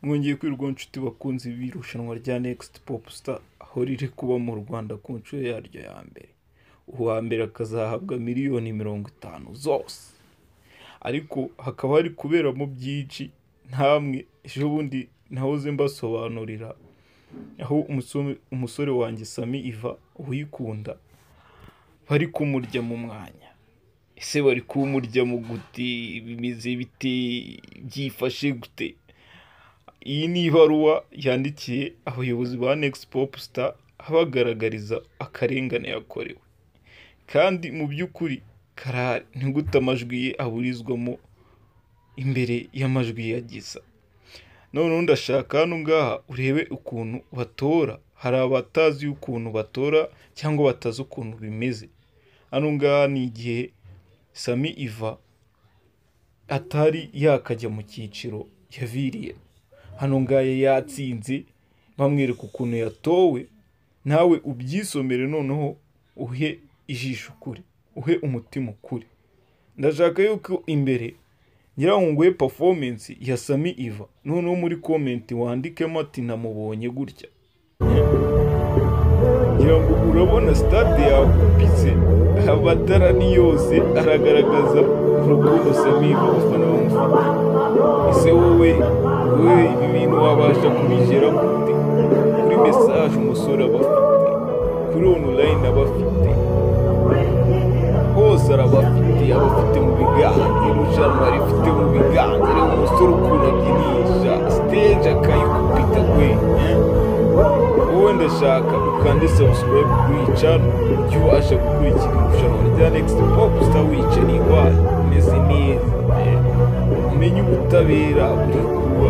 mwongeye kwirwa inshuti bakunze irushanwa rya negisiti popusita aho riri kuba mu rwanda ku nshuro yaryo ya mbere uwa mbere akazahabwa miliyoni mirongo itanu zose ariko hakaba hari kuberamo byinshi ntamwe ejo bundi nahoze mbasobanurira aho umusore wanjye sami iva uyikunda bari kumurya mu mwanya ese bari kumurya mu gute bimeze bite byifashe gute iyi ni ibaruwa yandikiye abayobozi ba negisi popu sita abagaragariza akarengane yakorewe kandi mu by'ukuri karahari ni gute amajwi ye aburizwamo imbere y'amajwi yagiza noneho ndashaka hano ngaha urebe ukuntu batora hari abatazi ukuntu batora cyangwa batazi ukuntu bimeze hano ngaha ni igihe sami iva atari yakajya mu cyiciro yaviriyemo hano ngaha yatsinze bamwereka ukuntu yatowe nawe ubyisomere noneho uhe ijisho ukuri uhe umutima ukuri ndashaka yuko imbere ngira ngo nguhe performance ya sami iva noneho muri comment wandikemo ati namubonye gutya ngira ngo urabona stade yakupitse amatara ni yose aragaragaza urukundo sami iva abafana bamufata ese wowe wowe ibi bintu wabasha kubigera gute kuri message umusore aba afite kuri online aba afite hose arabafite abafite mu biganza irushanwa rifite mu biganza rero umusore ukuntu abyinisha stage akayikubita gwe wowe ndashaka ukande subscribe kuri channel ujye ubasha gukurikira irushanwa rya next pop star wicariye iwawe umeze neza umenye ubutabera buri kuba